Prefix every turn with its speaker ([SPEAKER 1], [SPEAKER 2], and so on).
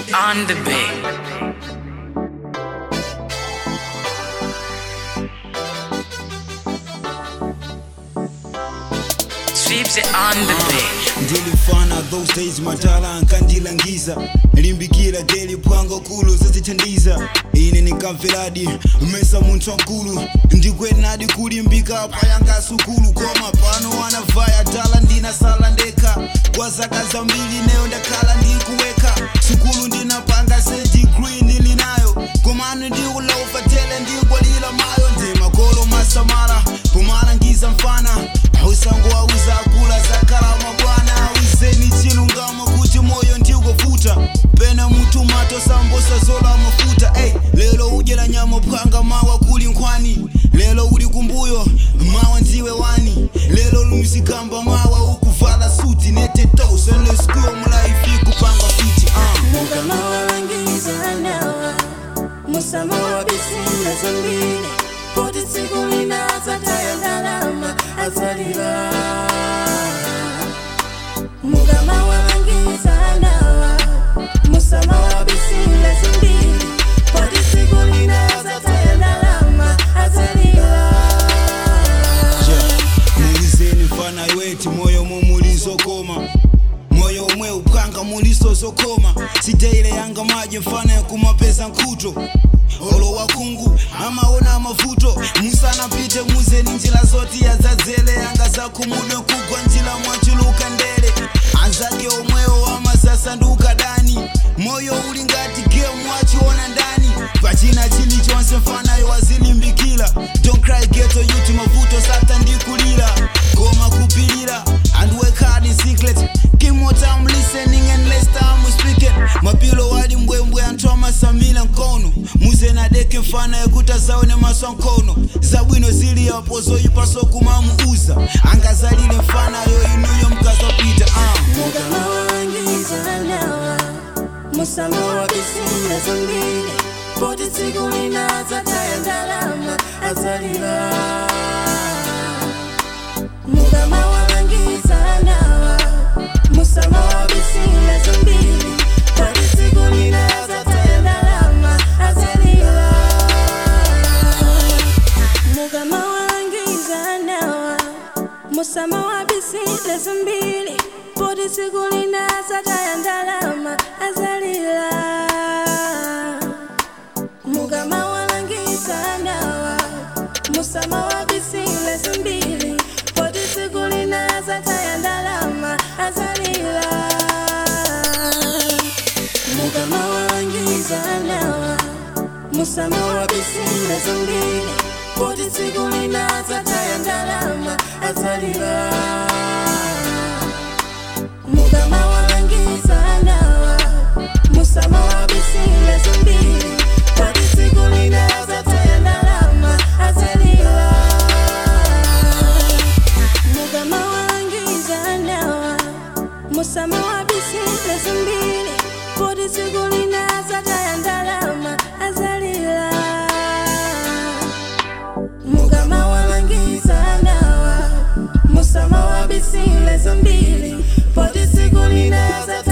[SPEAKER 1] it on the bay. Sweeps it on the bay.
[SPEAKER 2] ndilifana those days matala ankandilangiza limbikira deli pwango kulu zazithandiza ine nikamveradi mesa munthu wankulu ndikwenadi kulimbika payanga sukulu koma pano anavaya tala ndinasala ndekha kwa zaka zambiri neyo ndakhala ndikuweka sukulu ndinapanga se degree ndilinayo komano ndikulaufa tele ndikwalira mayo ndimakolo masamala pomalangiza mfana ausango auza akula zakalama bwana awizeni chilungamo kuti moyo ndikovuta pena mutu mato sambosa zola mafuta ey lelo udyera nyama phwanga mawa kuli nkhwani lelo uli kumbuyo mawa ndiwe wani lelo lumzikamba mawa ukuvala suti netetosa lesikuyo mulaifi kupanga fiti uh.
[SPEAKER 3] mugama walangiza nawa musama wabisina zambili poti tsiku linaza taya ndalama azalira mugama walangiza nawa musama wabisina zambili poti tsiku linaza taya ndalama azalira
[SPEAKER 2] muwizeni mfana weti moyo mumulizokoma moyo umwe uphanga muliso zokoma siteile yanga maji mfana yakumapeza nkhuto olo wakungu amaona mavuto musanapite muzeni njira zoti yazadzele yanga zakumudwe kugwa njira mwachuluka ndele anzake omwewo amasasanduka dani moyo uli ngati gemu wachiona ndani pachina chilichonse mfanayo wazilimbikira don't cry geto yuti mavuto sata ndikulira koma kupilira and work hard in secret keep more time listening and less time speaking mapilo wali mbwembwe anthu amasamila mkono muzenadeke mfana yekuti azaone maswa mkono zabwino zili yapo zoyipaso kumamuuza angazalile mfanayo inuyo mkazapita uh.
[SPEAKER 3] mugama walangiza nawa musama wabisina zambili poti tsiku linaza taya ndalama azalira mugama walangiza nawa musama wabisina zambili poti tsiku linaza taya ndalama azalira mugama walangiza nawa musama wabisile zimbili poti tsiku linaza taya ndalama azalira mugama walangiza nawa musama wabisile zimbili poti tsiku linaza taya ndalama azalira mugama walangiza nawa musama wabisile zimbili poti tsiku linaza taya ndalama azalira mugama walangiza nawa musama wabisile zimbili poti tsiku linaza taya ndalama azalira mugama walangiza nawa musama wabisile zimbili poti tsiku linaza taya ndalama azalira mugama walangiza nawa musama wabisile zimbili poti tsiku linaza